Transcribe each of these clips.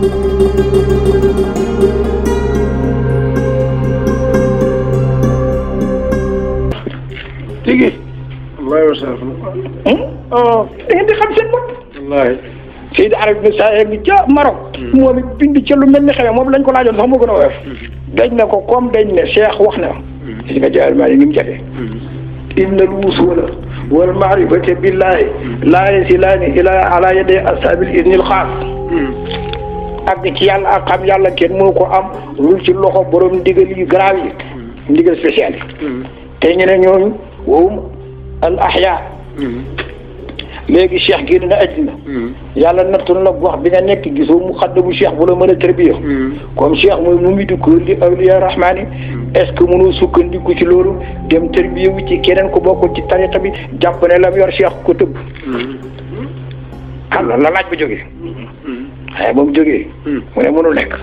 tigi wallaahi wa salaam. da ngeen di xam seen bopp wallaahi. Seydi Arab ibn Saïd bi ca Maroc moom it bind ca lu mel ni xewee moom lañ ko laajoon sax moo gën a woyof dañ ne ko comme dañ ne Cheikh wax na si nga jaal maa ni ni mu jafee inna al wusula wal maarifati billahi laa yasilaani ila ala yaday ashabil idnil xaas ak ci yàlla ak xam yàlla kenn mënu ko am lu ci loxo borom ndigal yu grave yi ndigal spécial yi te ñu ne ñooñu wowum al ahya léegi cheikh génn na àddina yàlla nattu na la wax bi nga nekk gisoo mu xadda bu cheikh bu la mën a tërbiya comme cheikh mooy mu midu ko li awliya rahmaani est ce que mënoo sukkandiku ci loolu dem tërbiya wu ci keneen ko bokkul ci tariqa bi jàpp ne la mu yor cheikh ko tëbb alors la laaj ba jógee waaye ba mu jógee mu ne mënul nekk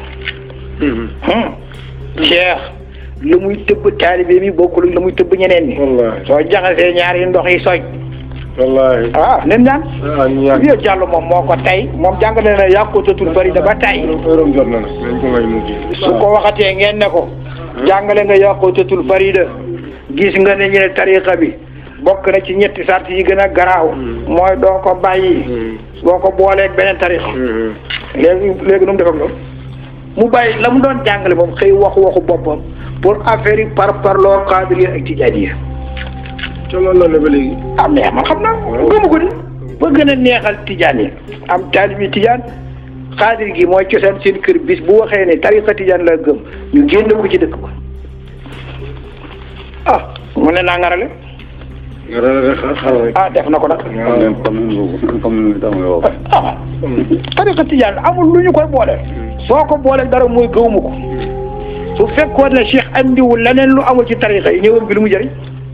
cheikh la muy tëbb taalibe mi bokkul la muy tëbb ñeneen ñi wallaahi. soo jaxasee ñaari ndox yi soj wallaahi. ah nen ñaan ah ñu yàgg. Vieux Diallo moom moo ko tey moom jàngale na yàqutatul bari da ba tey heure jot na nag. nañ ko may mu ji. su ko waxatee ngeen ne ko jàngale nga yàqutatul farida gis nga ne ñu ne tariqa bi bokk na ci ñetti sart yi gën a garaaw mooy doo ko bàyyi boo ko booleeg beneen tariqa léegi léegi nu mu def ak loolu mu bàyyi la mu doon jàngale moom xëy waxu waxu boppam pour affaire yi par par loo qaadiriya ak tijaaniya ca loolu la ne ba léegi. am neex man xam naa gëmu ko di ba gën a neexal tijaan yi am taalibi tijaan xaadir gi mooy cosaan seen kër bis bu waxee ne tariqa tijaan la gëm ñu génn ko ci dëkk ba ah mu ne naa ngarale nga rëdd xar xar rek. ah def na ko nag waaw comme comme ni tax nga wax. ah tariqa tijaan amul lu ñu koy boole soo ko boole dara mooy gëwuma ko su fekkoon ne Cheikh andiwul leneen lu amul ci tariqa yi ñëwam bi lu mu jëriñ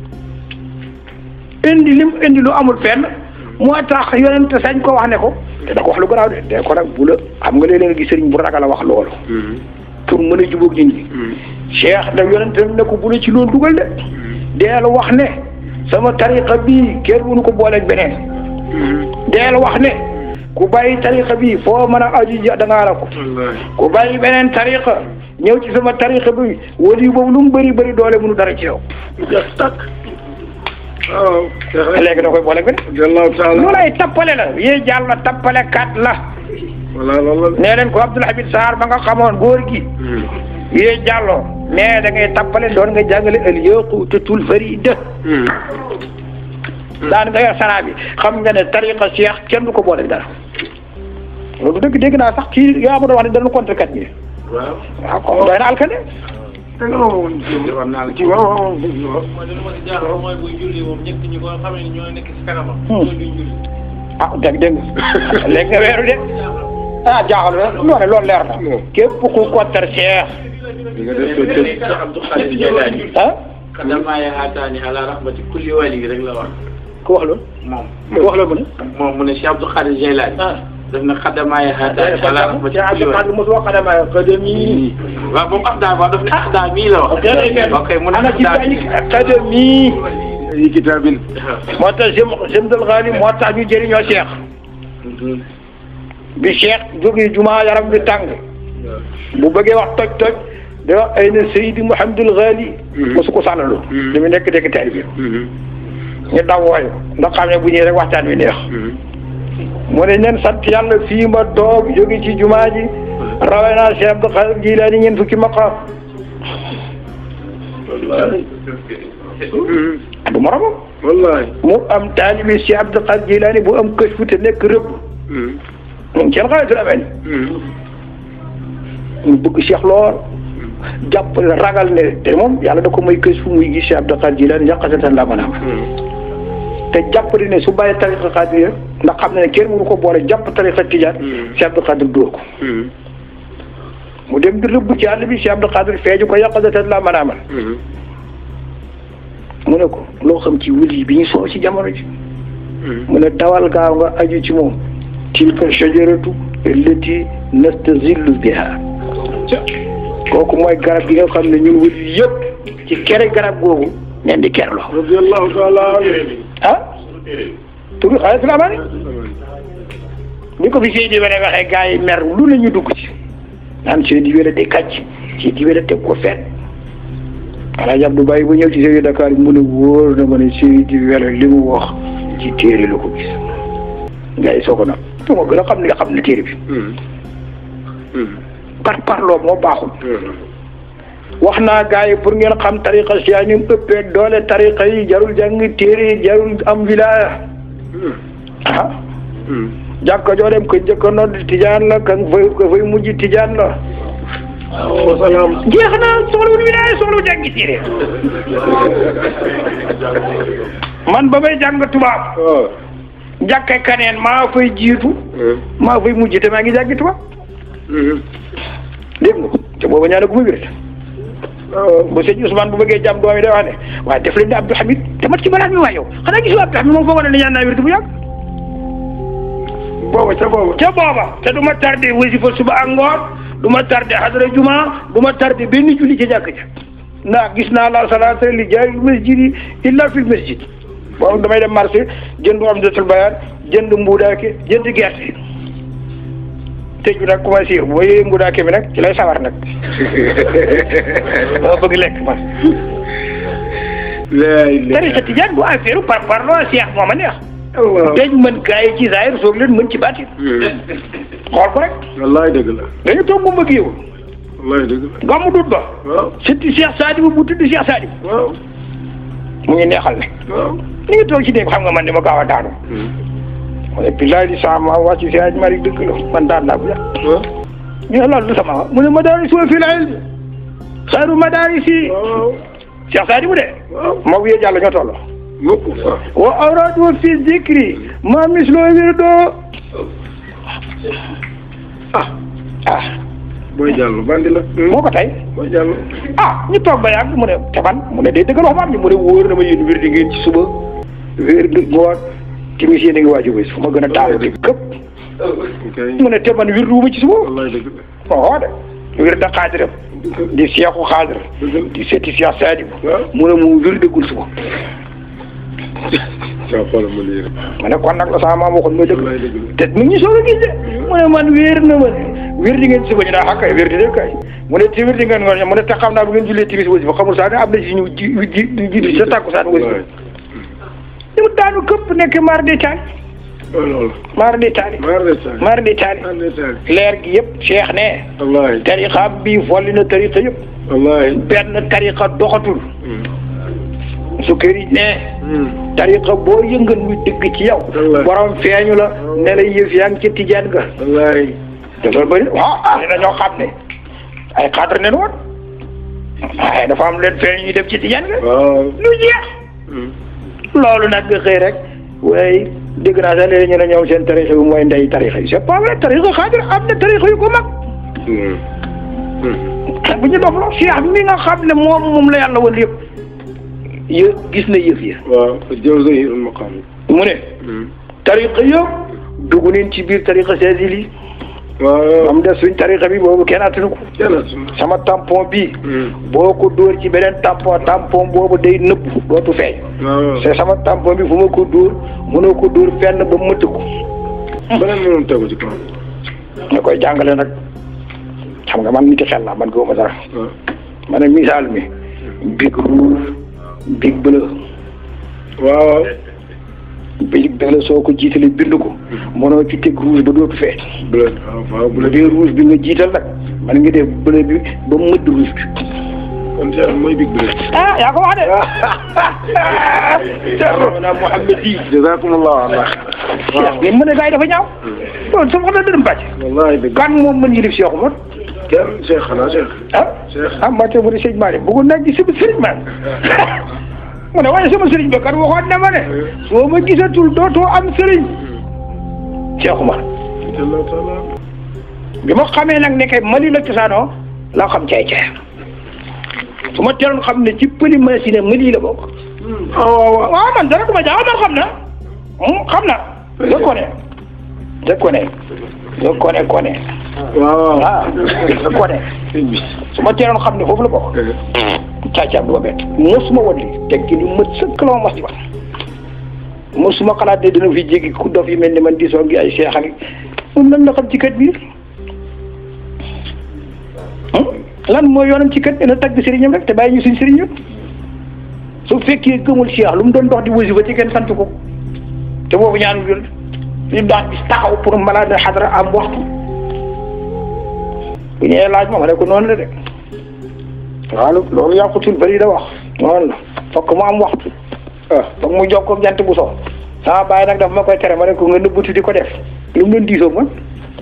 indi lim indi lu amul fenn moo tax yonent sañ ko wax ne ko te da ko wax lu garaaw de de ko nag bu la xam nga léeg-léeg nga gis sëriñ bu ragal a wax loolu pour mën a jubóog nit ñi cheikh da yonent ne ko bu la ci loolu dugal de deel wax ne sama tariqa bii kenn mënu ko booleeg beneen deel wax ne ku bàyyi tariqa bii foo mën a aju ja da ngaa la ko wallaahi. ku bàyyi beneen tariqa ñëw ci sama tariqa bi wali boobu lu mu bëri bëri doole mënu dara ci yow jeex takk. waaw. léegi da koy booleeg beneen jallaahu taala. loolu ay tappale la yee jàll tappale kat la voilà loolu la. nee leen ko Abdoul Habib Sarr ba nga xamoon góor gi yee jàlloo mais da ngay tappale doon nga jàngale al yaqutatul farida daan nga yor sanaa bi xam nga ne tariqa cheikh kenn du ko boole dara loolu dëgg dégg naa sax kii yaa ma doon wax ne dana contre kat ñi waaw. waaw kon doy na alkane te nga woon ci waaw waaw. mooy li ma si jaaxal mooy buy julli moom ñett ñi ko xam ne ñoo nekk si kanamam. ñoo duñ julli. ah dégg dégg nga léegi nga weeru de ah jaaxal na loolu loolu leer na képp ku contre cheikh di nga def sa test. Abdou Khadir Jeylaani. ah Kadamaay haataani ala rahmati kulli wali rek la wax. ku wax loolu moom. ku wax loolu mu ne moom mu ne Cheikh Abdou Khadir Jeylaani. daf na kadamaay haataani ala rahmati Cheikh kulli Abdou wali. Khadre mos wax xadama xadami waaw moom Afda waaw daf ne Afda mii la wax. ok mu ne ana ci Afda bañi mii. xadami yi kitaabil. moo tax jem jemdal xaali moo tax ñu jëriñoo cheikh bi cheikh jógee juma yaram bi tàng bu bëggee wax toj toj da wax ay na Seydi Mouhamadul Ghali mosu ko sàllalu li mu nekk dégg teel bi ñu daw wooyu ndax xam ne bu ñëwee rek waxtaan wi neex mu ne nen sant yàlla fii ma toog jóge ci jumaa ji rawee naa Cheikh Abdou Khadir Jilaani ñeent fukki maqaam du moromam wallaahi. mu am taalibi Cheikh Abdou Khadir Jilaani bu am kës fu te nekk rëbb moom seen xaalisul amee ñu bëgg Cheikh lool jàpp ragal ne te moom yàlla da ko may kës fu muy gis Cheikh Abdou Khadir Jilaani yàqasatan la mën a am te jàpp ne su bàyyi tariqa Xaadir ndax xam na ne kenn mënu ko boole jàpp tariqa Tijaan Cheikh Abdou Khadir dóor ko mu dem di rëbb ci àll bi Cheikh Abdou Khadir feeju ko yàqasatan la mën a amal mu ne ko loo xam ci wuli bi ñu soo ci jamono ji mu ne dawal gaaw nga aju ci moom tilka shajaratu allati nastazillu biha kooku mooy garab gi nga xam ne ñun wuli yëpp ci kere garab googu nen di kerloo radiyallahu taala anhu. ah turu xaalis la amaani bi ko fi Seydi Wele waxee gars yi mer lu ne ñu dugg ci naan Seydi Wele day kàcc Seydi Wele teg ko fenn Alaaji Abdou Baye bu ñëw ci Seydi Dakar mu ne wóor na ma ne Seydi Wele li mu wax ci téere la ko gis gars yi soo ko nag tu ma gën a xam ne xam ne téere bi par parloo moo baaxul wax naa gars yi pour ngeen xam tariqa siyaa ni mu ëppee doole tariqa yi jarul jàng téere yi jarul am wilaya ah jàkka joo dem ko njëkk a nodd tijaan la ka fay ka fay mujj tijaan la wasalaam jeex na soxlawul wilaya soxlawul jàngi téere man ba may jàng tubaab waaw jàkka kaneen maa fay jiitu maa fay mujj te maa ngi jàngi tubaab dégg nga te booba ñaana gu ma wér bu sëñ Ousmane bu bëggee jàmm doom yi day wax ne waaye def leen ne Abdou Hamid te mat ci balaa mi waa yow xanaa gisu Abdou Hamid moom foo wane ne ñaan naa wér bu yàgg booba ca booba ca booba te du ma tardé wasifa suba ak ngoon du ma tardé hadara juma du ma tardé benn julli ca jàkk ja ndax gis naa la salaata li jaay masjid illa fil masjid boobu damay dem marché jënd amdatul bayaan jënd mbuudaake jënd gerte tëj bi nag commencé boo yëyee mbuudaake bi nag ci lay sawar nag dama bëgg lekk man laay tariqa tijaan bu affaire par parloo seex moo ma neex Allah dañ mën gaa yi ci zaahir soog leen mën ci baatin xool ko rek wallaay dëgg la dañu toog mu bëgg yow wallaay dëgg la gàmmu dut ba waaw surtout Cheikh Sadibou bu tudd Cheikh Sadibou waaw mu ngi neexal ne waaw ni ngi toog ci dégg xam nga man ni ma gaaw a daanu mu ne billaay di sama wàcc si aj mari dëgg la man daan naa bu yàgg waaw ñu ne loolu du sama wax mu ne madaris wa fil ilm xayru madarisi waaw Cheikh Sadibou de waaw moo wiyee jàll ñoo tolloo mukk fa wa awradu fi zikri ma mislo wirdo ah ah booy jàll bandi la moo ko tey booy jàll ah ñu toog ba yàgg mu ne te man mu ne day dëggal wax maam ni mu ne wóor na ma yéen wér di ngeen ci suba wér di ngoon timis yéen a ngi waaju bés fu ma gën a taal di këpp kay mu ne te man wér duuma ci suba wallaay dëgg la oo de wér da xaadiram di seexu xaadir di seeti seex Saadibu waaw mu ne mu wér dëggul suba saa xoolal ma lii rek ma ne kon nag la sama maam waxoon mooy dëgg wallaay dëgg la te mu ngi soog a gis de mu ne man wér na ma wér di ngeen ci suba ñu naan xàkkay wér di de kay mu ne ci wér di ngeen ngoon mu ne te xam naa bu ngeen jullee timis wasi fa xamul sax ne am na si ñu ji ji ji sa tàkkusaan wasi fa ñu daanu këpp nekk maar di taal waaw loolu maar di taali maar de taali maar di taali maar de taali leer gi yëpp cheikh ne wallaay tariqa bi folli na tariqa yëpp wallaay benn tariqa doxatul su këri ne tariqa boo yëngal muy dëgg ci yow Wallaay. borom feeñu la ne la yëf yaa ngi ci tijaan ga wallaay te loolu bëri waaw am na ñoo xam ne ay cadre nen woon waaye dafa am leen feeñ ñuy dem ci tijaan ga waaw lu jeex loolu nag nga xëy rek waaye dégg naa sax léegi ñu ne ñoom seen tarixa bi mooy ndey tarixa yi c'est pas vrai tarixa xaadir am na tarixa yu ko mag bu ñu dof la cheikh mi nga xam ne moom moom la yàlla woon yëpp yë gis na yëf yi waaw jëw zahirul maqam mu ne tarixa yëpp dugg nañ ci biir tarixa saadili yi waaw am des suñ tarixa bi boobu kenn attanu ko kenn sama tampon bii boo ko dóor ci beneen tampon tampon boobu day nëbb dootu feeñ waaw c'est sama tampon bi fu ma ko dóor mënoo ko dóor fenn ba mëtt ko beneen mënoon tegu ci kaw nga koy jàngale nag xam nga man niti xel la man gëwuma dara waaw ma ne misaal mi big rouge big bleu waaw big bleu soo ko jiitalee bind ko mënoo ci teg rouge ba dootu feeñ bleu waaw waaw bu bleu dee rouge bi nga jiital nag man nga def bleu bi ba mëdd rouge bi kon Cheikh mooy big bleu ah yaa ko wax de Seexuna Muhammad yi jazakumullahu allah mais mën a gars yi dafa ñaaw loolu sama xam ne dërëm bàcc wallahi dëgg kan moom mën yilif Cheikh Umar kenn Cheikh xanaa Cheikh ah Cheikh ah Mbacke mu ne sëñ Malick bëggoon naa gis sama sëriñ man mu ne waaye sama sëriñ ba kat waxoon na ma ne soo ma gisatul dootoo am sëriñ Cheikh Umar jalla taala bi ma xamee nag ne kay Mali la cosaanoo laa xam caay caay su ma teeloon xam ne ci pëli machine Mali la bokk waaw waaw waaw man dara du ma jaaxal man xam na Hmm, xam na je connais je connais je connais connais waaw ah je connais su ma teeloon xam ne foofu la bokk caacaam du ma bett mosuma wan li teg ki lu mët sëkk la ma mas di wax mosuma xalaat ne dina fi jéggi ku dof yi mel ni man di soo gi ay seex ak moom lan la xam ci kët bi lan mooy yoonam ci kët dina tagg sëriñam rek te bàyyi ñu suñ sëriñam su fekkee gëmul Cheikh lu mu doon dox di wasifa ci kenn sant ko te boobu ñaanu jël ñu daan bis taxaw pour malade xadra am waxtu bu ñëwee laaj ma ma ne ko noonu la de waaw loolu yàqutul bari da wax noonu la fokk mu am waxtu ah fokk mu jokkoo jant bu so sama bàyyi nag daf ma koy tere ma ne ko nga nëbbutu di ko def lu mu doon diisoo man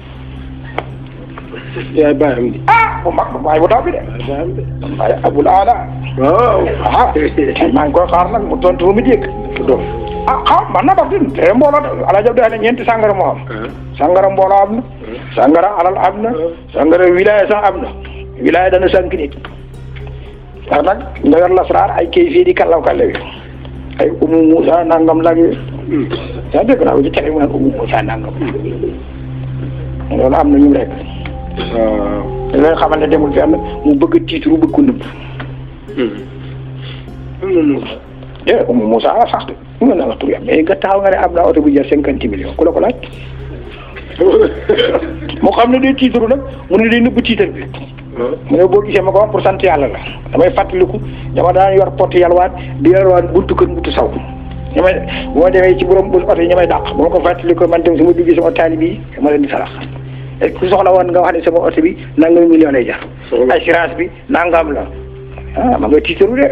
yaay bàyyam di ah bu mag waaye bu taw bi de bàyyam de waaye abul aala waaw ah maa ngi koy xaar nag mu tontu ba mu dégg dof ah xaw man na daf din te mbooloo de ala jab de ne ñeenti sàngara moo am sàngara mbooloo am na sàngara alal am na sàngara wilaya sax am na wilaya dana sànq nit ndax nag ndagar lasraar ay kay fii di kallaw kallaw yi ay umu Moussa nangam lag yi yaa dégg naa ko ci télé mu naan umu Moussa nangam loolu am na ñu rek waaw da ngay xamal ne demul fenn mu bëgg tiitru bëgg ko nëbb eh umu Moussa la sax de mu nga wax tur yam mais nga taxaw nga ne am naa oto bu jar cinquante millions ku la ko laaj moo xam ne day tiitru nag mu ne day nëbb tiitar bi mu ne boo gisee ma ko wax pour sant yàlla la damay fàttaliku dama daan yor pot yalwaat di yalwaat buntu kër buntu saw ñu may bu ma demee ci borom bu oto yi ñu may dàq bu ma ko fàttaliku man tam su ma duggee sama taali bi ma leen di sarax et ku soxla woon nga wax ne sama oto bi nangam million lay jar assurance bi nangam la ah ma nga tiitaru de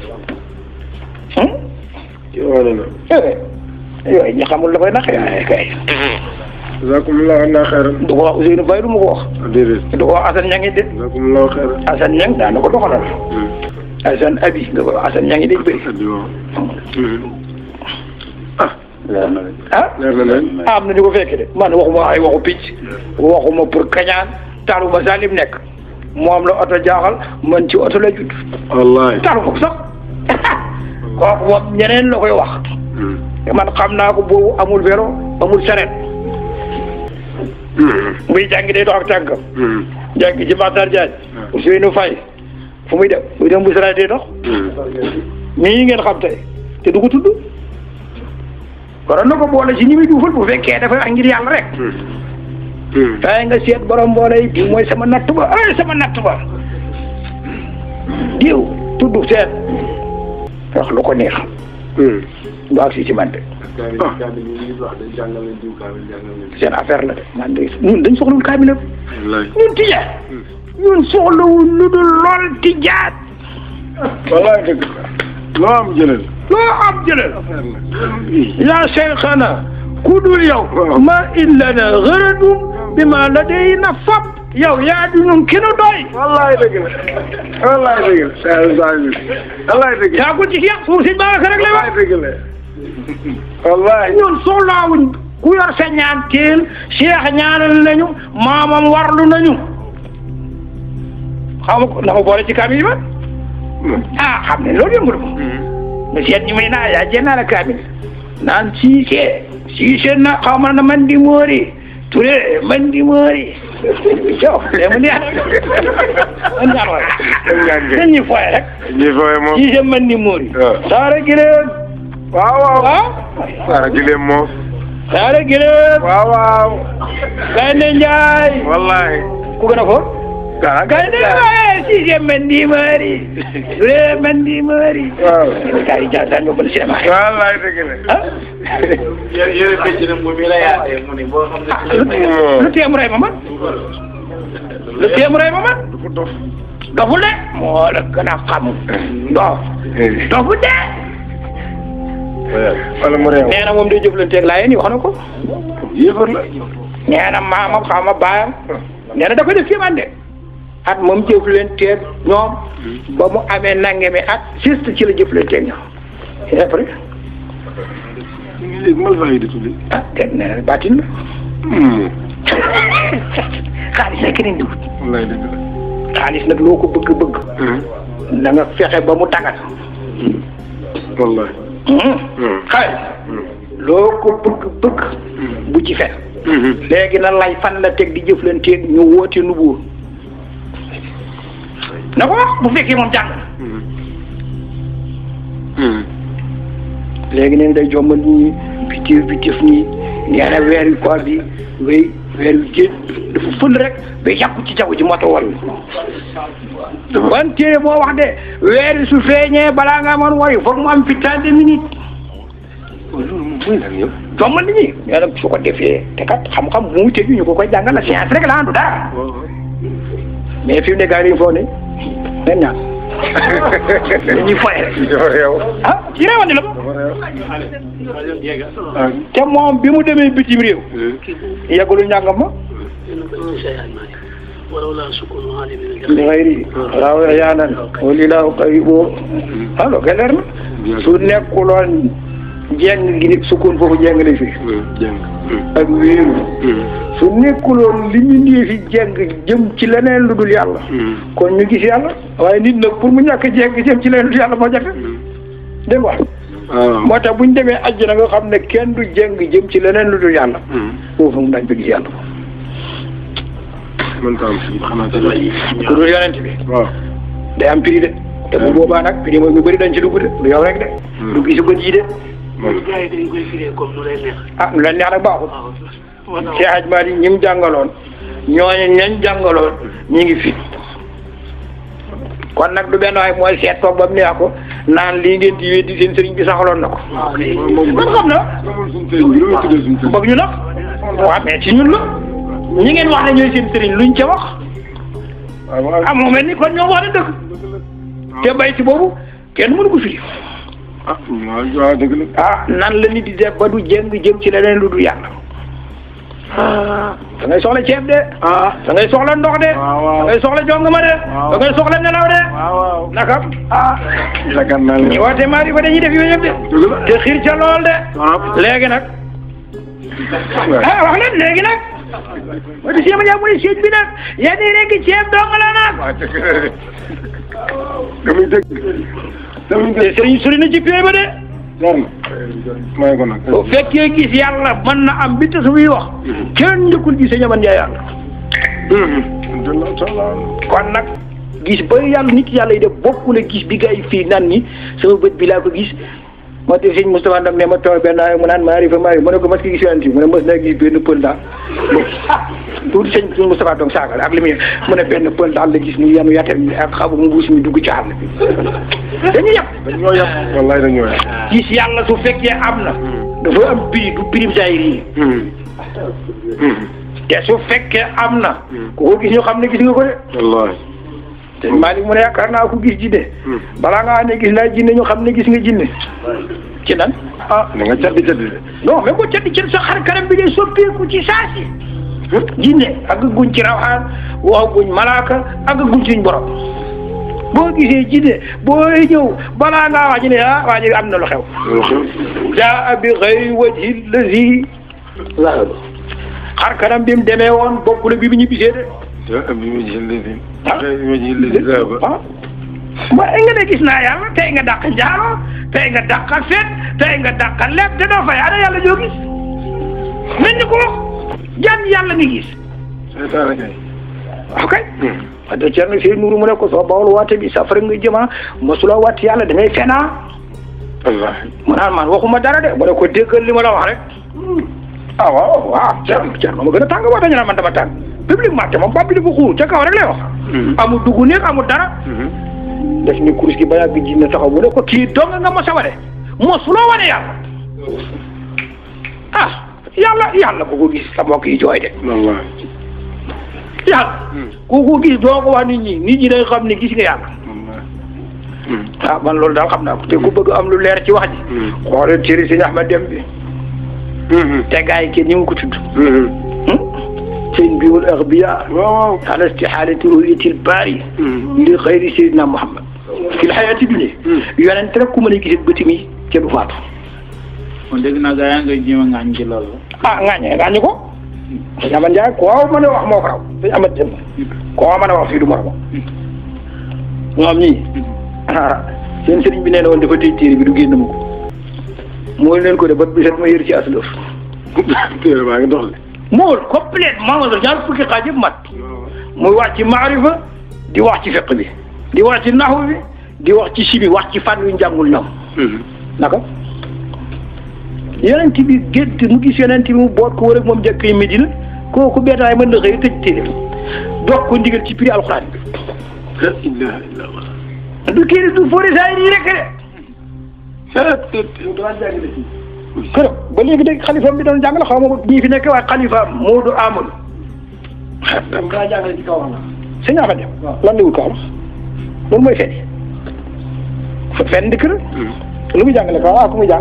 yow na eh yooyu ñi xamul la koy nax yaay kay jazakumullahu anna xayran du ko wax Ousseynou Faye du ma ko wax déedéet du ko wax Assane Niang de jazakumullahu xayran Assane Niang daan na ko doxalal Assane Abi nga ko Assane Niang day bëri addi waaw leer na de. ah leer na leen am na ñu ko fekke de man waxuma ay waxu picc waxuma pour kañaan taluma sax lim nekk moom la oto jaaxal man ci oto la judd wallahi taluma ko sax kooku moom ñeneen la koy wax man xam naa ko boobu amul vélo amul saret muy jàngi day dox ak tànkam jàngi ci Matar Diagne Ousseynou Faye fu muy dem muy dem bu saret day dox ñii ngeen xam tey te du ko tudd waroon na ko boole ci ñi muy duufal bu fekkee dafa wax ngir yàlla rek waaye nga seet borom mboole yi bii mooy sama natt ba ay sama natt ba diw tudd seet wax lu ko neex du ak si ci man de seen affaire la de man de ñun dañ soxlawul kaamil wallahi ñun tijaan ñun soxlawul lu dul lool tijaan wallahi dëgg loo am jëlal loo am jëlal yaa cheikhana ku dul yow ma illana gëradum bi ma la day na fab yow yaa di ñun ki nu doy wallahi dëgg la wallahi dëgg la saa saa bi wallahi dëgg la yaa ko ci yàq suuf si Babacar rek lay wax wallahi dëgg la wallahi ñun soxlaawuñ ku yor sa ñaan teel cheikh ñaanal nañu maamam warlu nañu xaw ma ko na ma boole ci kaamil yi ba ah xam ne loolu yëngu ko mu seet ñi may naa yaa jee naa la kaamil naan siise siise na xaw ma na man di moori ture man di moori yow léegi mu neex man ñaan waay dañ ñuy fooye rek ñi fooye moom siise man di moori waaw. saara gileen waaw waaw ah Sara Gileem moom saara gileen waaw waaw gaynde njaay wallahi ku gën a foor Sara gaynde njaay siise man di moori ture man di moori waaw gars yi jaa daan nga mën cinéma yi wallahi dëgg la ah yére yére bëcc na mu mi la yaatee mu ni boo xam ne lu teem rey ma man lu teem rey ma man du ko dof doful de moo la gën a xam dof doful de wala mu réew nee na moom day jëflanteeg laa yéen wax na ko yéefar la nee na maamam xaw ma baayam nee na da ko def kéemaan de at moom jëflanteeg ñoom ba mu amee nangami at juste ci la jëflanteeg ñoom et après ñu ngi léegi mal fay di tuddi ah te nee na baatin la xaalis rek ni ndiwut wallahi dëgg la xaalis nag loo ko bëgg bëgg na nga fexe ba mu dagat wallahi xaalis loo ko bëgg bëgg bu ci fen léegi na lay fan la teg di jëflanteeg ñu woote nu buur na ko wax bu fekkee moom jàng na léegi neen day jommal nii bitif bitif nii nee na weer wi koor bi wéy weer wi génn dafa fël rek ba yàqu ci jaww ji moo tax wayu ban téere boo wax de weer wi su feeñee balaa nga mën wayu foog mu am putain de minute loolu moom mooy lan yow. jommal nit ñi mais nag su ko defee te kat xam-xam mu wute ñu ko koy jàngal la science rek la andu dara mais fi mu ne gars yi dañu foog ne nen ñaan dañuy foye rek dafa réew. ah ci réewandi la ko dafa réew. te moom bi mu demee bitim réew yeggalu njàngam ma ولولا سكون عالم li xayri raaw yaanan walilahu qaribo alors que leer na su nekkuloon jeng gi nit sukkoon foofu jeng lay fi jàng. ak wéeru su nekkuloon li ñu ndee fi jeng jëm ci leneen lu dul yàlla kon ñu gis yàlla waaye nit nag pour mu ñàkk jeng jëm ci leneen lu dul yàlla moo jafe dégg nga waaw. moo tax bu ñu demee àjjana nga xam ne kenn du jeng jëm ci leneen lu dul yàlla foofu mu dañ fa gis yàlla man tam xanaa te ku dul yonent bi waaw. day am prix de te bu boobaa nag prix mooy ñu bëri dañ ci dugg de du yow rek de du gisu bët yi de ñu gars yi dañ koy firee comme nu lay neex ah lu leen neex nag baaxul waaw moo tax Cheikh Hadj Malick ñi mu jàngaloon ñooñu ñañ jàngaloon ñi ngi fi kon nag du benn waay mooy seet toog ba mu neex ko naan lii ngeen di weddi seen sëriñ bi saxaloon na ko man xam na moom suñu sëriñ bi lu muy tuddee suñu sëriñ. bëgg ñu nag waaw mais ci ñun la ñi ngeen wax ne ñooy seen sëriñ luñ ca wax waaw waaw. ah moo mel ni kon ñoo wax ne dëgg te bay ci boobu kenn mënu ko firi ah waaw waaw dëgg la. ah nan la nit di def ba du jëng jëm ci leneen lu du yàlla da ngay soxla ceeb de ah. da ngay soxla ndox de waaw waaw. da ngay soxla jongama de waaw. da ngay soxla nelaw de waaw waaw. naka ah yaakaar naa ne. ñi woote maari ba dañuy def yooyu yëpp de dëgg la. te xiir ca lool de waaw. léegi nag ah wax leen léegi nag wati siema ñaa mu ne siej bi nag yéen ñi rek ceeb dong la nag waaw dëgg la de. damay dëgg. damay te dëgg. sëriñ sëriñ na ci pee ba de jar na. may ko nag. bu fekkee gis yàlla mën na am bi te su muy wax kenn njëkkul gis ñaman njaay yàlla kon nag gis ba yàlla nit yàlla yi def bokkule gis bi gars yi fii naan ni sama bët bi laa ko gis moo tax sëñ Moustapha Ndam ne ma toog benn mu naan maarifa maari mu ne ko mas ki gis yonent bi mu ne mës naa gis benn pël daal tuuti sëñ sëñ Moustapha doom saagal ak li muy mu ne benn pël daal la gis mu yanu yatem mi ak xabu mbuus mi dugg ci àll bi dañu yàpp dañoo yàpp. wallaay dañoo yàpp. gis yàlla su fekkee am na dafa am prix du prix zahiri yi te su fekkee am na ku ko gis ñu xam ne gis nga ko de wallaay. te Malick mu ne yaakaar naa ko gis jinne balaa ngaa ne gis naa jinne ñu xam ne gis nga jinne ci nan ah da nga caddi caddi de. non mais boo caddi caddi sa xar kanam bi day soppeeku ci saasi jinne ak guñ ci rawxaan wax guñ malaaka ak guñ suñ borom boo gisee jinne boo ñëw balaa ngaa wax ji ne ah waa ji am na lu xew loolu xew. jaa bi xëy wajhi lazi zahaba xar kanam bi mu demee woon bokkule bi mu ñibbisee de te bi ma jël léegi. ah bi ma jël léegi zaaba. ah ma nga ne gis naa yàlla tey nga dàq njaalo tey nga dàq fet tey nga dàq lépp te doo fay ana yàlla joo gis nañ ñu ko wax jan yàlla nga gis seytaane kay. waaw kay wax dëgg Thierno Seydou Nourou mu ne ko soo bawul waate bi safara nga jëma mosuloo waat yàlla da ngay fenaa wallaahi. mu naan man waxuma dara de mu ne ko déggal li ma la wax rek ah waaw waaw Thierno Thierno ma gën a tàng waate ñu naan man dama tàng publiquement te moom bàbbi dafa xuur ca kaw rek lay wax amul dugg néeg amul dara def ni kurus gi ba yàgg ji na taxaw mu ne ko kii dong nga mos a wane mosuloo wane yàlla ah yàlla yàlla ku ko gis sa mbokk yi jooy de wallaahi. yàlla ku ko gis doo ko wax nit ñi nit ñi day xam ne gis nga yàlla wallaahi. ah man loolu daal xam naa ko te ku bëgg am lu leer ci wax ji xoolal téere sëñ Ahmad Dem bi te gars yi kenn ñu ngi ko tudd sëñ biwul axbiya waaw waaw. ala istihaalati ru'yatil baari li xayri sayyidina Muhammad fil xayaati dunya yonent rek ku mën a gis bëti mi ca du faatu kon dégg naa gaa yaa ngi jéem a ŋaañ ci loolu. ah ŋaañee ŋaañu ko sëñ Amad Ndiaye koo mën a wax moo ko raw sëñ Amad Dem koo mën a wax fii du moroom ñoom ñii ah seen sëriñ bi nee na woon dafa tëj téere bi du génn mu ko mooy leen ko de bat bi set ma yër ci aslëf téere baa ngi dox de. mool complètement wala ñaar fukki xaaj yëpp mat muy wax ci maarifa di wax ci fiq bi di wax ci naxu bi di wax ci si bi wax ci fànn yu njàngul ñoom naka yonent bi gént mu gis yonent bi mu boot ko wër ak moom jëkk yi Medina kooku benn waay mën na xëy tëj téere dox ko ndigal ci prix alxuraan bi la ilaha illallah du kii du fóori saa yi nii rek de kër ba léegi de xalifaam bi doon jàngale xaw ma ñii fi nekk waaye xalifaam Moodu Amadou daa jàngale ci kaw sëñ Ahmad Dem lan la wut kaw loolu mooy fen fen di kër lu muy jàngale kaw ah ku muy jàng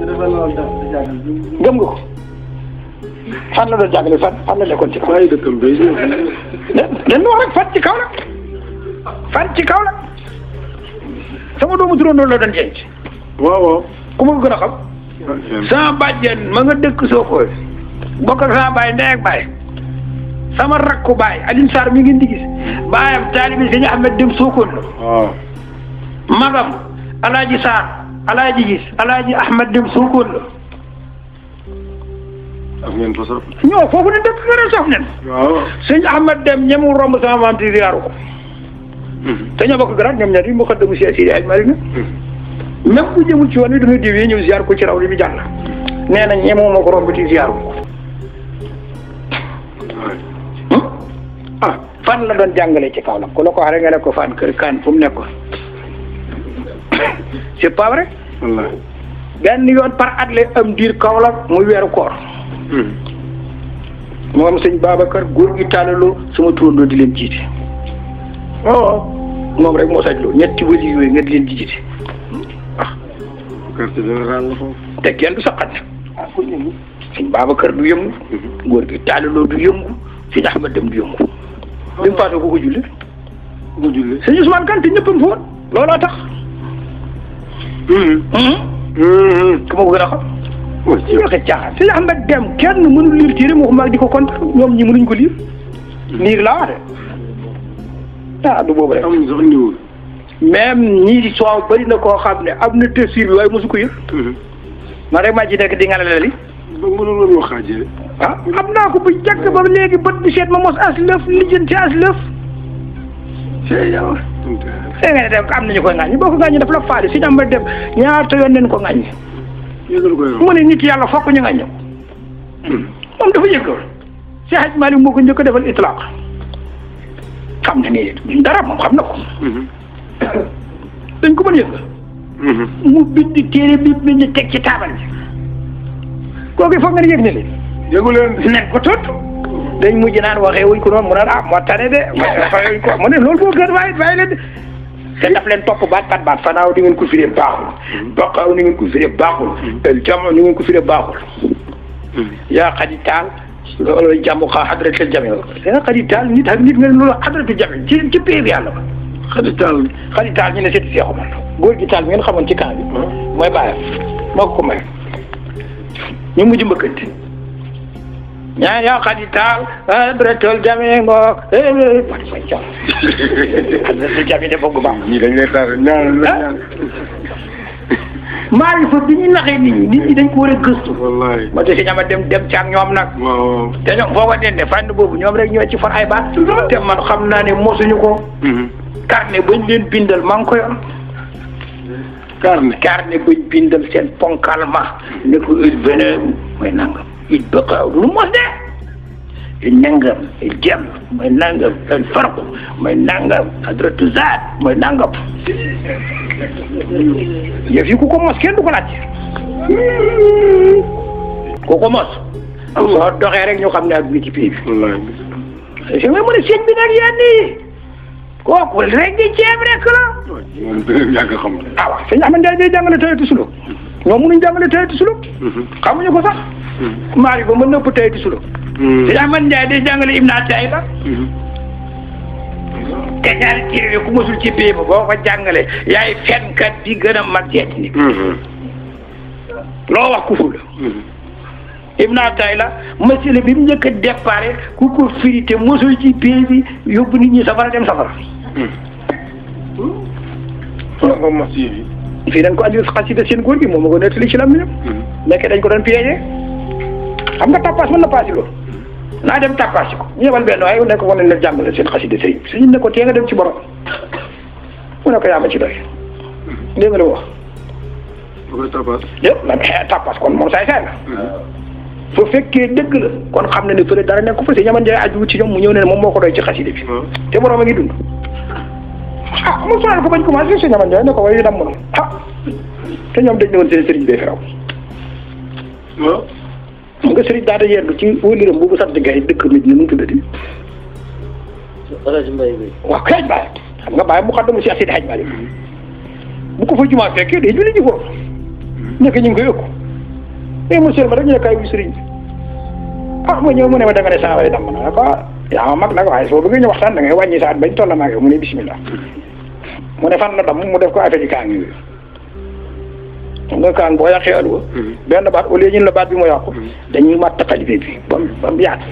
gëm nga ko fan la doon jàngale fan fan la nekkoon ci kaw waaye dëkkam bay dañ wax rek fan ci kaw la fan ci kaw la sama doomu turandoo la doon jenc waaw waaw ku ma ko gën a xam sama bàjjen ma nga dëkk Sokone bokk ak sama baay ndey ak baay sama rakku baay Alioune Sarr mi ngeen di gis baayam taalibi Sëñ Ahmed dem Sokone la waaw magam Alaaji Sarr Alaaji gis Alaaji Ahmed dem Sokone la am ngeen fa sax ñoo foofu ne dëkk nga ne sof nen waaw Sëñ Ahmed dem ñemu romb sama maam ti ziyaaru ko te ñoo bokk garaat ñoom ñaar yi mu xaddamu si Sidi Hadj Malick même bu jëmul ci woon wi dañuy diwee ñëw ziar ko ci raw li mu jàll nee na ñemoo ma ko romb ci ziar ko ah fan la doon jàngale ci kaw la ku la ko waxee nga ne ko fan kër kaan fu mu nekkoon c'est pas vrai wallahi benn yoon par at la am diir kaw la muy weeru koor moom sëñ Babacar góor gi tàllaloo sama turandoo di leen jiite oh moom rek moo sañ loolu ñetti wëli yooyu nga di leen di jiite quartier général la foofu te kenn du saqat sëñ Babacar du yëngu góor gi tàllaloo du yëngu sëñ Ahmad dem du yëngu bi mu faatoo ko ko julli nga julli sëñ Ousmane Kanté ñëppam fa woon looloo tax ku ma ko gën a xam wa ci waxe caaxaan sëñ Ahmad dem kenn mënul liir téere moo xam di ko kontaan ñoom ñi mënuñ ko liir liir laa wax de ah du boobu rek amuñ sax ndiwul même ñii di soow bëri na koo xam ne am na tafsir bi waaye mosu ko yër man rek maa ci nekk di ngalale li ba mënul woon wax xaajee ah xam naa ko bu jàkk ba léegi bët bu seet ma mos as lëf lijjanti as lëf c'est yow xëy nga ne dem am nañu koy ŋàññi boo ko ŋàññi daf la faale si ñam ba dem ñaata yoon nañ ko ŋàññi yëgal ko yow mu ne nit yàlla fokk ñu ŋàññi moom dafa yëg loolu si Hadj Malick moo ko njëkk a defal itlaq xam na ni dara moom xam na ko dañ ko mën yëg mu bind téere bi bind teg ci taabal bi kooku foog nga ne yëg ne leen yëgu leen nen ko tot dañ mujj naan waxee wuñ ko noonu mu naan ah moo tane de waxee wuñ ko mu ne loolu moo gën waaye waaye leen te daf leen topp baat baat baat fanaaw ni ngeen ko firee baaxul baqaaw ni ngeen ko firee baaxul el jamo ni ngeen ko firee baaxul yaa xadi taal loolu jàmm xa xadratul jami yaa xadi taal nit ak nit nga ne loolu xadratul jami ci ci pay bi yàlla ba xadi taal xadi taal ñu ne seeti seexu man góor gi taal bi ngeen xamoon ci camp bi mooy bàyyam moo ko ko may ñu mujj mbëkkante ñaa yaa xadi taal xadratul jami ngo wati fa jam xadratul jami de foog baax ñii dañ lay taal ñaan la ñaan maarifa bi ñu naxee nit ñi nit ñi dañ ko war a gëstu wallahi moo tax si ñama dem dem caag ñoom nag waaw te ñoom foo ko dende fànn boobu ñoom rek ñoo ci for ay baat te man xam naa ne mosuñu ko carnet bañ leen bindal maa ngi ko yor carnet carnet bañ bindal seen ponkal ma ne ko il venait mooy nangam il bëqaaw lu mos de il nangam il jëm mooy nangam il farq mooy nangam adratu zaat mooy nangam yëf yi ku ko mos kenn du ko laaj ku ko mos soo doxee rek ñu xam ne ak bi ci pii bi wallahi si nga mën a sëñ bi nag yenn yi kooku rek di ceeb rek la moom dëgg yàgg xam ah waaw sëñ Ahmad Ndiaye day jàngale tayatu suluk ñoom mënuñ jàngale tayatu suluk xamuñu ko sax maari ba mën na ëpp tayatu suluk sëñ Ahmad Ndiaye day jàngale Ibn Atayba te ñaari téere yi ku mosul ci pii ba boo ko jàngale yaay fenkat bi gën a mag jeet nit loo wax kufur la Ibn Atayla masila bi mu njëkk a déparé ku ko firi te mosul ci pii bi yóbbu nit ñi safara dem safara fa ko mos yi fii dañ ko andi xasida seen góor gi moom ma ko nettali ci lam ñam nekk dañ ko doon piégé xam nga tappaas mën na paasi loolu naa dem tappaasi ko ñu yebal benn waaye nekk wane na jàngale seen xasida sëriñ bi suñu ne ko tee nga dem ci borom mu ne ko yaa ma ci doy dégg nga lu wax ba koy tapas yëpp man tappaas kon moom saay saay la fa fekkee dëgg la kon xam na ne fële dara nekk ko fa si ñaman jaay aju ci ñoom mu ñëw ne moom moo ko doy ci xasida bi te borom a ngi dund ah mu sonal ko bañ commencé si ñaman jaay ne ko waaye dam na ah te ñoom dañ ne woon seen sëriñ bee fi raw waaw xam nga sëriñ daata yendu ci wëliram boobu sant gay dëkk nit ñi nu mu tuddati Alaaji Mbay bi waaw kay Baye xam nga Baye mu xaddamu Cheikh Sidi Hadj Malick bu ko fa jumaa fekkee day julli ji foofu nekk ñu ngi koy ëkku mais monsieur ma rek ñu ne kaay wu sëriñ bi ah ma ñëw mu ne ma da nga ne saa waay damm na ko yaa ma mag nag waaye soo bëggee ñu waxtaan da ngay wàññi sa at bañ toll naa mu ne bismillah mu ne fan la damm mu def ko affaire yi kaang yooyu xam nga kaang boo yàqee alwa benn baat au lieu ñun la baat bi mu yàqu dañuy matt xalife bi ba mu ba mu yaatu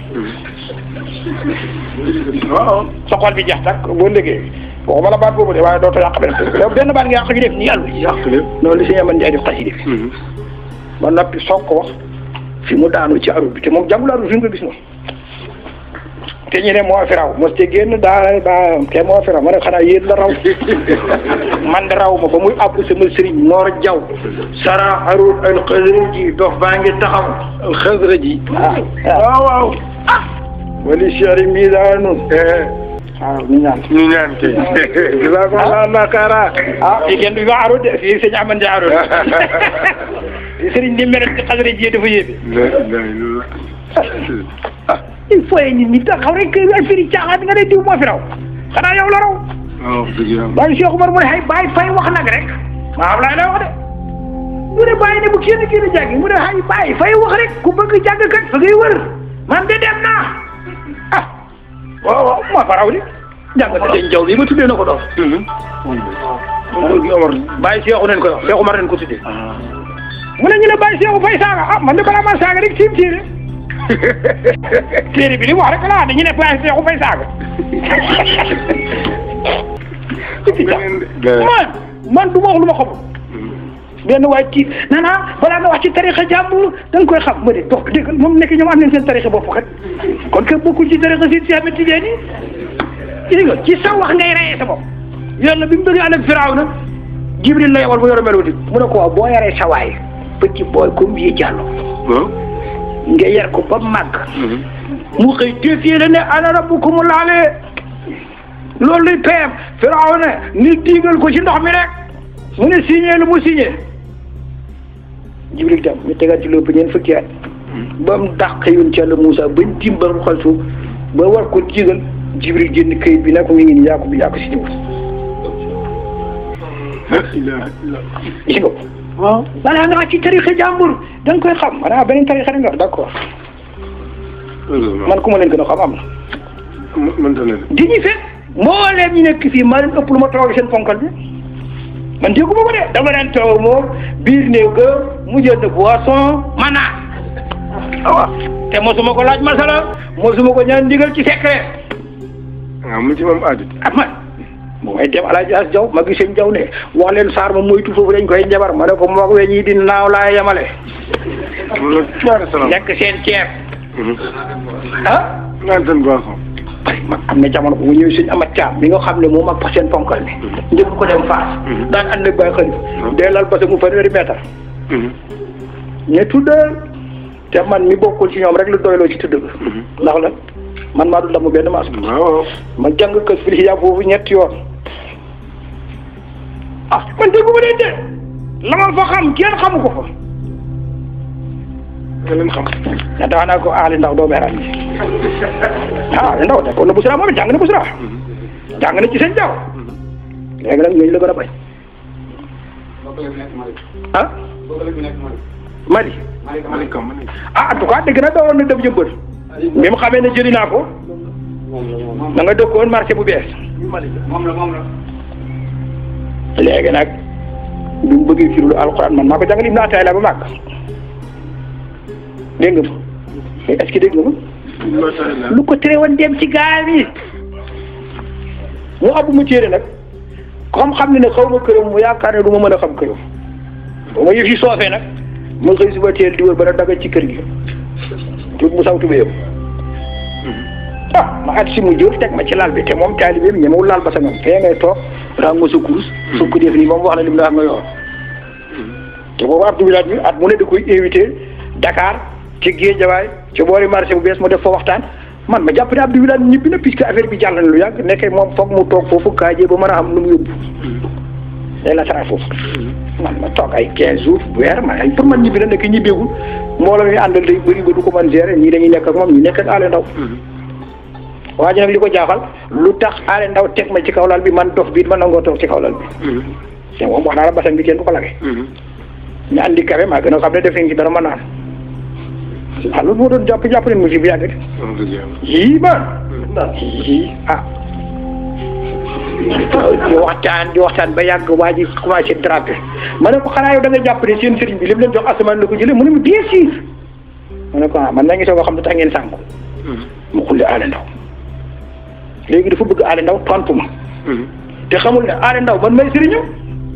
waaw sa xol bi jeex tak boo liggéey waxuma la baat boobu de waaye dootoo yàq benn yow benn baat nga yàq ñu def nii àll yàq lépp noonu li si ñaman njaay def xasida bi ba noppi soog ko wax fi mu daanu ci arut bi te moom jàngul arut fi nga ko gis noonu te ñu ne moo fi raw mos te génn daa daa te moo fi raw ma ne xanaa yéen la raw man de raw ma ba muy àbb sama sëriñ Mor Jaw sara arut al xasra ji dox baa ngi taxaw al xasra ji waaw waaw wali cheri mii daa nun waaw ñu ñaan ñu ñaan kay jazakumullahu khairan ah fii kenn du ma arut de fii sëñ Amane Ndiaye arut sëriñ ni mel ci xasra ji dafa yéeme la ilaha illallah ah il faut que nit ñi taxaw rek affaire yi caaxaan nga ne diw moo fi raw xanaa yow la raw waaw dëgg yàlla bàyyi Cheikh Umar mu ne xay bàyyi fay wax nag rek maa Ablaye lay wax de mu ne bàyyi ne bu kenn kenn jàngi mu ne xay bàyyi fay wax rek ku bëgg jàng kat fa ngay wër man de dem naa ah waaw waaw moo fa raw de jàng na seen jaw bi ma tuddee na ko doom bàyyi Cheikh nañ ko wax Cheikh Umar nañ ko tuddee mu ne ñu ne bàyyi Cheikh fay saaga ah man de balaa maa saaga rek tiim téere téere bi li mu wax rek laa dañu ne bàyyi Cheikh fay saaga man man du ma wax lu ma xamul benn waay ci naan ah balaa nga wax ci tarixa jàmbur da nga koy xam ma de dox dégg moom nekk ñoom am nañ seen tarixa bopp kat kon que bokkul ci tarixa si si Ahmed Tidiane yi gis nga ci sa wax ngay reyee sa bopp yàlla bi mu bëgg ànd ak Firawna Jibril la yebal mu yore melo di mu ne ko waaw boo yaree sa waay petit boy comme bii jàllo waaw nga yar ko ba màgg mu xëy téefee la ne ana rabbukumul aale loolu luy payam Firawna ni diigal ko ci ndox mi rek mu ne signé lu mu signé Jibril dem ñu tegaat ci lépp ñeent fukki at ba mu dàq yoon ci Yàlla Moussa bañ tim ba mu xal suuf ba war ko digal Jibril génn këyit bi ne ko mi ngi nii yaa ko bi yaa ko signé wul la ilaha illallah gis nga ko waaw balaa nga wax ci tarixa jàmbur da nga koy xam maanaam beneen tarixa da nga wax d'accord man ku ma leen gën a xam am na mënta ne di ñu fekk mbooleem ñu nekk fii maa leen ëpp lu ma toog seen ponkal bi man déggu ma ko de dama leen toog moom biir néew ga mu jënd boisson ma naan waaw te mosuma ko laaj masala mosuma ko ñaan ndigal ci secret waaw mu ci moom aadit ah man bu may dem alaaji as jaw ma gis seen jaw ne wax leen saar ma moytu foofu dañ koy njabar ma ne ko moog weñ yi di naaw laa yemale loolu ñaari salaam lekk seen ceeb ah naan seen boisson ay man am na jamono bu mu ñëwee suñu amat caam bi nga xam ne moom ak seen ponkal bi njëkk ko dem faas daan ànd ak bàyyi xalif dee lal parce que mu fanweeri mètre ne tuddal te man mi bokkul ci ñoom rek la doyloo ci tudd ba ndax la man maa du damm benn maas waaw ma jàng kës fil xiyaab foofu ñetti yoon ah man déggu ma leen de la ma fa xam kenn xamu ko fa nga leen xam ne daa naa ko aali ndaw doo meeraan bi ah ndaw de kon na busra moom it jàng na busra jàng na ci seen jaww léegi nag ñooñu la gën a bañ ah Mali Malika Malika ah en tout cas dégg na doon na dem jëmbët bi mu xamee ne jëli naa ko da nga dëkkoon marché bu bees léegi nag bi mu bëggee firulu alxuraan man maa ko jàngal Ibnu Ataay ba màgg dégg nga ma mais est-ce que dégg nga ma lu ko tere woon dem ci gaal yi mu abbu mu téere nag comme xam ne ne xaw ma këram mu yaakaar ne du ma mën a xam këram ba ma yëf yi soofee nag ma xëy suba teel di wër ba da daga ci kër gi tuut mu saw tubéyam ah ma at si mu jël teg ma ci laal bi te moom taalibeem ñemewul laal ba sa ngam fee ngay toog rango sa kurus su ko def nii ba mu wax la lim la xam nga yor te boobu Abdou Bilal bi at mu ne da koy invité Dakar ci géejawaay ci boori marché bu bees mu def fa waxtaan man ma jàpp ne Abdou Wilane ñibbi na puisque affaire bi jàll na lu yàgg nekkee moom foog mu toog foofu kaajee ba mën a am lu mu yóbbu day la tara foofu man ma toog ay 15 jours weer man ay pour man ñibbi na nekk ñibbeegul mbooloo mi àndal day bëri ba du ko mën gérer ñii dañuy nekk ak moom ñi nekk ak Alé Ndaw waa ji nag li ko jaaxal lu tax Alé Ndaw teg ma ci kaw lal bi man dof biit ma nangoo toog ci kaw lal bi te moom wax naa la basan bi kenn du ko lage ñu andi kafe maa gën a xam ne def nañ ci dara ma naan ah loolu moo doon jàpp jàpp leen mu ci bi yàgg yii man yii ah di waxtaan di waxtaan ba yàgg waa ji commencé drapé ma ne ko xanaa yow da nga jàpp ne seen sëriñ bi li mu leen jox asamaan la ko jëlee mu ne ma bien sûr ma ne ko ah man na ngi soog a xam ne tax ngeen sànku mu xulli Alé Ndaw léegi dafa bëgg Alé Ndaw tontu ma te xamul ne Alé Ndaw man may sëriñam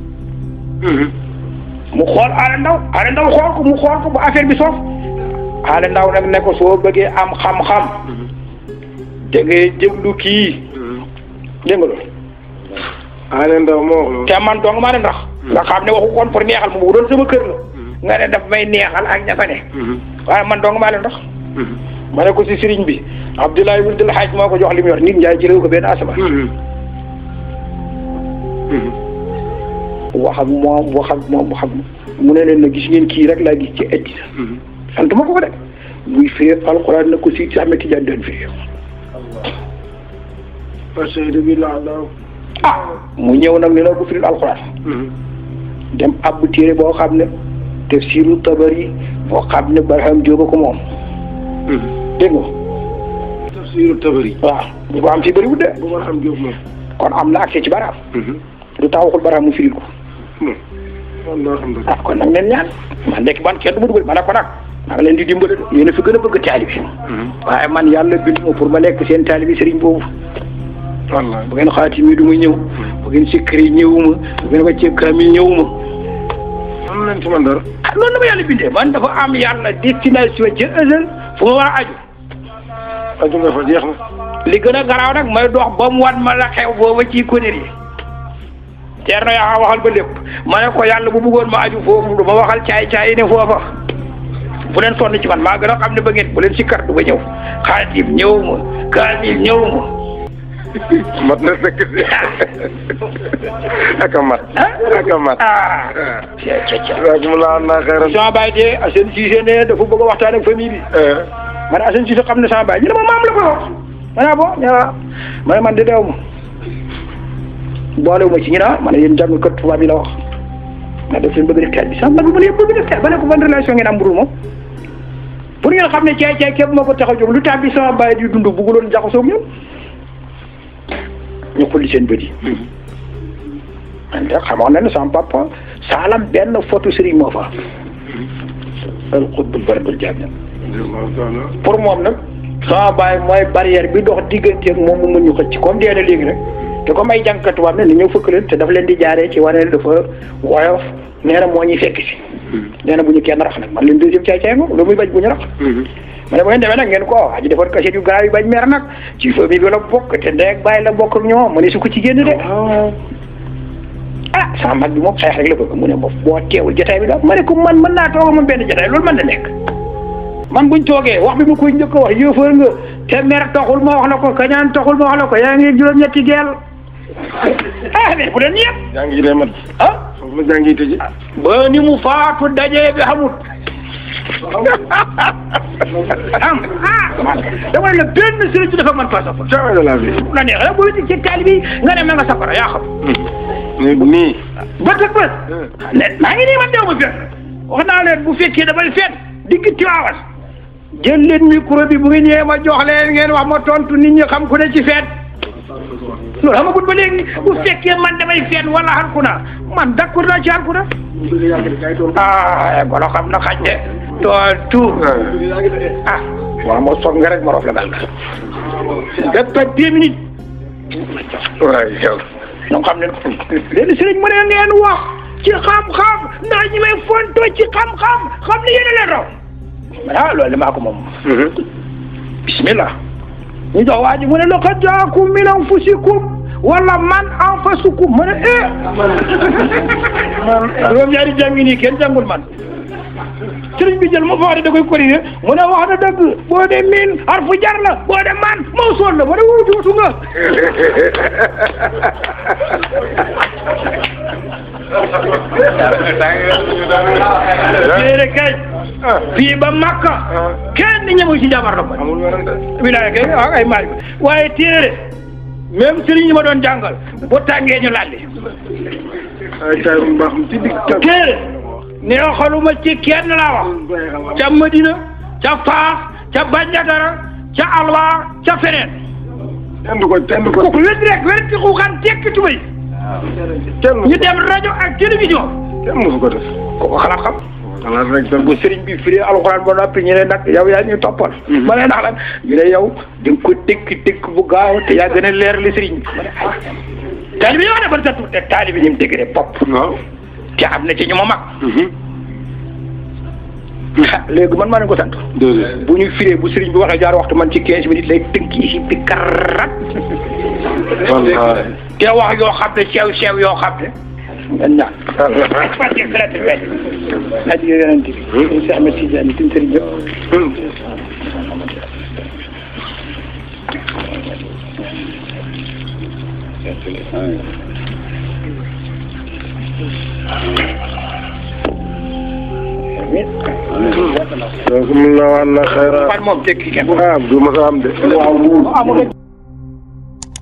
mu xool Alé Ndaw Alé Ndaw xool ko mu xool ko bu affaire bi soof Alé Ndaw nag ne ko soo bëggee am xam-xam da ngay déglu kii dégg nga loolu Alé Ndaw moo wax loolu. te man dong maa ne ndax nga xam ne waxu koon pour neexal ma bu doon sama kër la nga ne daf may neexal ak ña fa ne waaye man dong maa leen ndax ma ne ko si sëriñ bi Abdoulaye Wul Hadj moo ko jox li mu yor nit njaay jëlewu ko benn asamaan wax ak moom wax ak moom wax ak mu ne leen na gis ngeen kii rek laa gis ci addina sant ma ko ko de buy firi alxuraan na ko si si Ahmed Tidiane doon firi parce que bi la daaw. ah mu ñëw nag ne la ko firil alxuraan dem abbu téere boo xam ne tafsiru tabari boo xam ne Barham Jóoba ko moom dégg nga tafsiru tabari. waaw bu ko am fi bëriwul de bu ma xam Jóob moom. kon am na accès ci Barham du tax waxul Barham mu firil ko man naa xam dëgg. ah kon nag leen ñaan man nekk man kenn du ma dugal ma ne ko nag maa ngi leen di dimbale de yéen a fi gën a bëgg taalibi waaye man yàlla bind ma pour ma nekk seen taalibi sëriñ boobu wallaay. bu ngeen xaati mi du ma ñëw bu ngeen sikkari ñëwuma bu ngeen wàccee kaamil ñëwuma am nañ ci man dara. ah loolu la ma yàlla bindee man dafa am yàlla destination ca ësal fu ma war a aju aju nga fa jeex na. li gën a garaaw nag may dox ba mu wan ma la xew booba ci conneries yi teer na yaa waxal ba lépp ma ne ko yàlla bu bëggoon ma aju foofu du ma waxal caay-caay ne foofa bu leen sonn ci man maa gën a xam ne ba ngeen bu leen sikkar du ba ñëw xaatim ñëwuma kaamil ñëwuma mat na fekk si. ak a mat. ak a mat. ah ca ca ca waaw mu la naa xeeral. sama baay de Assane Cissé ne dafa bëgg a waxtaan ak famille bi ma ne Assane Cissé xam ne sama baay ñu ne ma maam la ko wax ma ne ah bon ñu ne waaw ma ne man de deew ma boolewu ma ci ñu ne ah ma ne yéen jàng kat tubaab yi la wax ma def leen bëgg def teel bi sax man bu ma leen bëgg def teel ba ne ko ban relation ngeen am budul moom pour ngeen xam ne caay caay képp moo ko tax a jóg lu tax bi sama baay di dund bëgguloon jaxasoo ak ñoom ñu xulli seen bët yi man de xamoon na ne sama papa saalam benn photo Serigne moo fa al xutbul baradul jaamiya pour moom nag sama baay mooy barrière bi dox diggante ak moom mu mën ñu xëcc comme dee na léegi rek te comme ay jàngkat tubaab ne ni ñëw fëkk leen te daf leen di jaaree ci wane ne dafa woyof nee na moo ñuy fekk si nee na bu ñu kenn rax nag man leen deuxième caay caay moom lu muy bañ bu ñu rax ma ne bu ngeen demee nag ngeen ko aji defoon kaset yu garaaw yu bañ mer nag ci famille bi la bokk te ndey ak bàyyi la bokk ak ñoom mu ne su ko ci génn de ah sama mag bi moom xeex rek la bëgg mu ne ma boo teewul jotaay bi daal ma ne ko man mën naa toog moom benn jotaay loolu mën na nekk man buñ toogee wax bi ma koy njëkk a wax yëfër nga te mer taxul ma wax la ko kañaan taxul ma wax la ko yaa ngi juróom-ñetti geel ah mais bu leen yëpp jàng yi day mat. ah foofu la jàng yi tëjee. ba ni mu faatu dajee bi xamut am ah man dama ne la benn sëriñ ci dafa man pas safara jamais de la vie. la neex rek boo ci taali bi nga ne ma nga safara yaa xam nii nii. bët ak bët ne maa ngi nii man dew ma fenn wax naa leen bu fekkee damay fenn digg Tiwaawan jël leen micro bi bu ngeen ñëwee ma jox leen ngeen wax ma tontu nit ñi xam ku ne ci fenn loolu xamagul ba léegi bu fekkee man damay fenn wala xalku na man d'accord naa ci xalku na ah golo xam na xaj de tontu ah waaw moo soog nga rek ma rof la dal nga toj deux minutes waay yow. ñoo xam ne léegi sëriñ mu ne ngeen wax ci xam-xam ndax ñi may fonto ci xam-xam xam ne yéen a leen raw ah loolu de maa ko moom bismillah ñu jox waa ji mu ne laqad jaakum min anfusikum wala man anfasukum mu ne eh man juróom ñaari jàngi nii kenn jàngul man sëriñ bi jël ma fa wax da koy corriger mu ne wax na dëgg boo dee miin harfu jar la boo dee man mawsuul la ma ne wuutu wutu nga téere kay fii ba Makka kenn ñëmu ci jabar la ma amul werante wilaaya kay ah ay maaj waaye téere même sëriñ yi ma doon jàngal bu tàngee ñu lalli ay tay mu baax ci digg tam téere neexaluma ci kenn laa wax ca Madina ca Faas ca Bandiagara ca Alwa ca feneen kenn du ko kenn du ko kooku wét rek wét ci xuuxaan tekki tubay kenn ñu dem rajo ak télévision kenn mosu ko def kooku xalaat xam xalaat rek tam bu sëriñ bi firi alxuraan ba noppi ñu ne nag yow yaa ñu toppal ma ne ndax lan ñu ne yow di nga ko dëkk dëkk bu gaaw te yaa gën a leer li sëriñ bi ma ne ay taalibi yoo ne ban sa tuute taalibi ni mu dëgg de bopp waaw te am na ci ñu ma mag léegi man maa leen ko sant déedéet bu ñu firee bu sëriñ bi waxee jaar waxtu man ci quinze minutes lay tënk yi bi karat wallaay te wax yoo xam ne sew sew yoo xam ne ngeen ñaan parce que traité wet aji yonent bi ñu si Ahmed Tidiane tin sëriñ yëpp donc mun naa wax na xayra fan moom tekki kenn ah du ma sa am de amul